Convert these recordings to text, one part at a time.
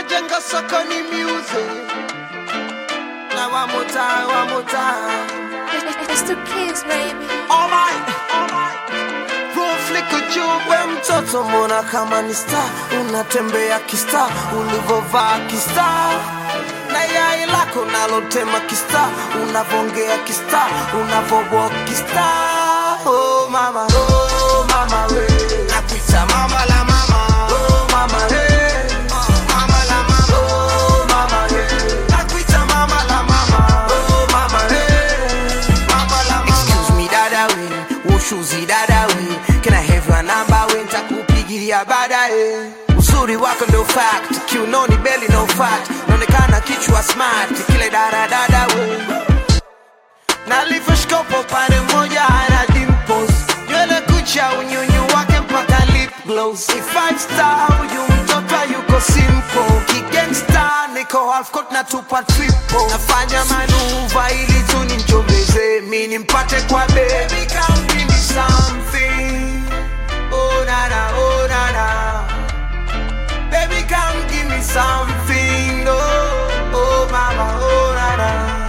tunajenga sokoni music. Now one more time, one more time. It's the kids, baby. Alright, alright. Flick juu we mtoto, mbona kama ni star, unatembea kista, ulivovaa kista na yai lako nalotema kista, unavongea kista, unavowalk kista. Oh mama, oh mama we, nakuita mama la mama, oh mama hey, mama la mama, oh mama hey, nakuita mama la mama, oh mama hey, mama la mama. Excuse me dada we, ushuzi dada we, can I have your number we, nitakupigilia baadaye. Uzuri wako ndo fact, kiunoni beli no fat, naonekana kichwa smart, kile dada dada we nalivyoshkopo pande moja ana dimples nywele kucha unyunyu wake mpaka lip gloss si five star huyu mtoto yuko simple kigangsta niko half court na tupa triple nafanya manuva ili tu nimchomeze mi nimpate kwa baby come give me something oh nana oh nana baby come give me something oh oh mama oh nana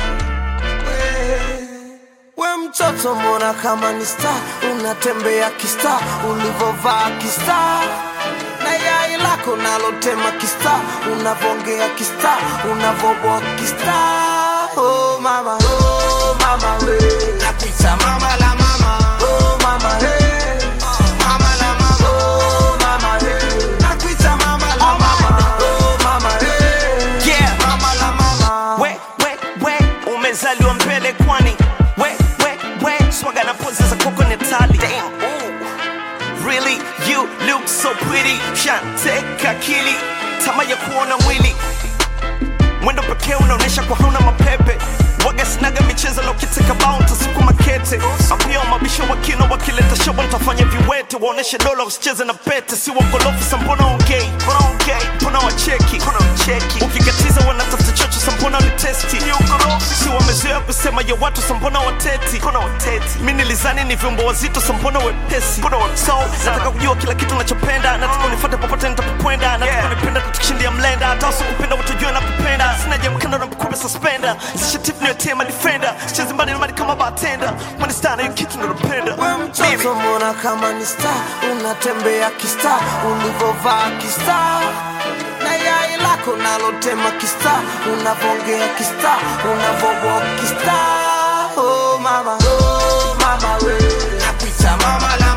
we mtoto mbona kama ni star unatembea kista ulivovaa kista na yai lako nalotema kista unavongea kista unavoboa kista oh mama oh mama we nakuita mama la mama oh mama hey mama la mama oh mama hey nakuita mama la mama oh mama hey Yeah. mama la mama we we we umezaliwa mbele kwani we we we swaga na pozi za koko netali Damn, ooh. really you look so pretty shanteka akili tama ya kuona mwili mwendo pekee unaonyesha kwa hauna mapepe waga sinaga michezo na ukiteka bao utasukuma kete apia mabisho wakino wakileta shobo ntafanya viwete waoneshe dola usicheze na pete si wakolofu sa mbona ongei mbona ongei mbona wacheki mbona wacheki ukikatiza wanatafuta chocho sa mbona ni testi ni ukorofi si wamezoea kusema ya watu sa mbona wateti mbona wateti mi nilizani ni vyombo wazito sa mbona wepesi mbona wa- so nataka kujua kila kitu nachopenda nataka unifuate popote nitapokwenda nataka unipenda tutukishindia mlenda hata usikupenda utajua nakupenda sina jamkando na mkupe suspenda zishatif niyotea defender sichezi mbali na mali kama bartender mwani stana hiyo kitu nalopenda we mtoto mbona kama ni star unatembea kista ulivovaa kista na yai lako nalotema kista unavongea kista unavoboa kista oh mama oh mama we nakuita mama la